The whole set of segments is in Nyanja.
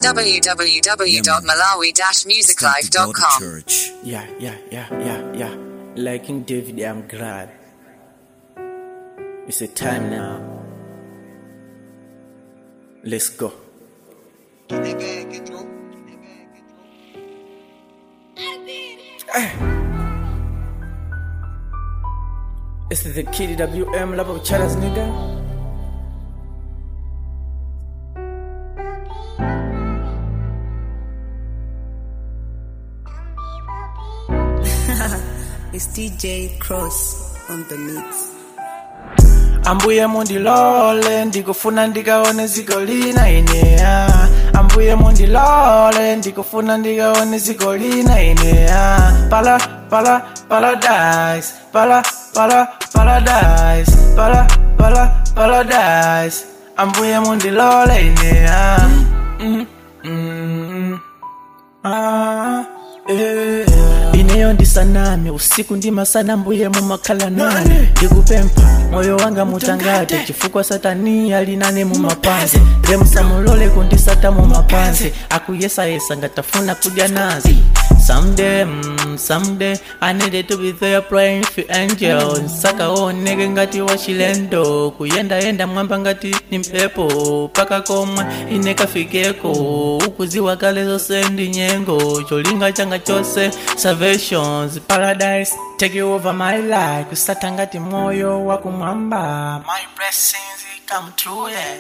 www.malawi-musiclife.com. Church. Yeah, yeah, yeah, yeah, yeah. Like King David, I'm glad. It's a time now. Let's go. It's the Kid WM Love of Chatters, nigga. It's DJ Cross on the mix. ambuye mundilole ndikufuna ndikaone ziko lina ineya ambuye mundilole ndikufuna ndikaone ziko lina ineya pala pala paradise pala pala paradise pala pala paradise ambuye mundilole ineya mm, mm, ah, eh. ineyo ndisaname usiku ndimasana mbuye mumakhala nane ndikupempha moyo wanga mutangate chifukwa satani alinane mumapanzi lemusamulole kundisata mumapanzi akuyesayesa ngatafuna kudya nazi Someday, mm, someday, I needed to be there praying for angels. Nsaka oneke ngati wachilendo, kuyenda yenda mwamba ngati ni mpepo, paka komwe inekafikeko, ukuziwa kale zonse ndi nyengo, cholinga changa chose salvations, paradise, take over my life, kusata ngati moyo wakumwamba, my blessings come true, yeah.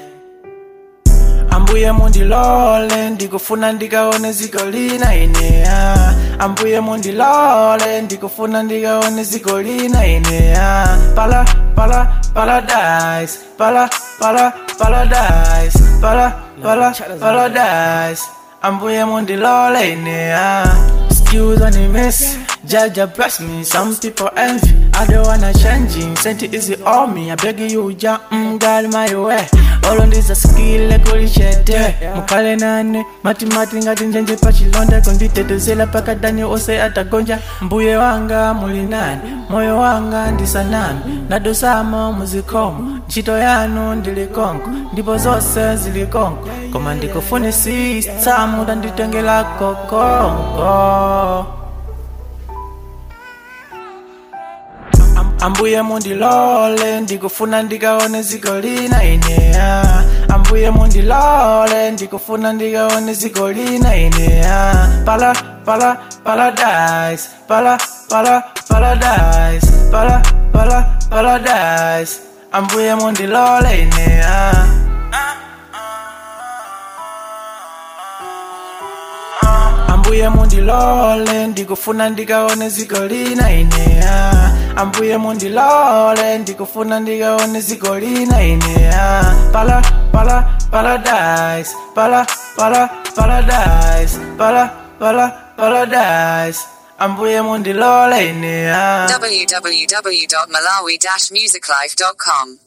ambuye mundilole ndikufuna ndikaone ziko lina ineya ambuye mundilole ndikufuna ndikaone ziko lina ineya pala pala paradise pala pala paradise pala pala paradise ambuye mundilole ineya Excuse on the mess, Jaja bless me. Some people envy, I don't wanna change. it. Sent it easy on me, I beg you, ja, mm, God my way. All on this a skill, like holy shit. Mukale nane, mati mati ngati njenje pachilonda konditetezela paka dani ose atagonja mbuye wanga muli nani moyo wanga ndisanami nadosamo muzikomo ntchito yanu ndili konko ndipo zonse zili konko koma ndikufunisisa muda nditengelako konko Am- ambuye mundilole ndikufuna ndikaone ziko lina ineya ambuye mundilole ndikufuna ndikaone ziko lina ineya pala pala paradise pala pala paradise pala pala paradise ambuye mundilole ineya ambuye mundilole ndikufuna ndikaone ziko lina ineya ambuye mundilole ndikufuna ndikaone ziko lina ineya pala pala paradise pala pala paradise pala pala paradise ambuye mundilole ineya www.malawi-musiclife.com.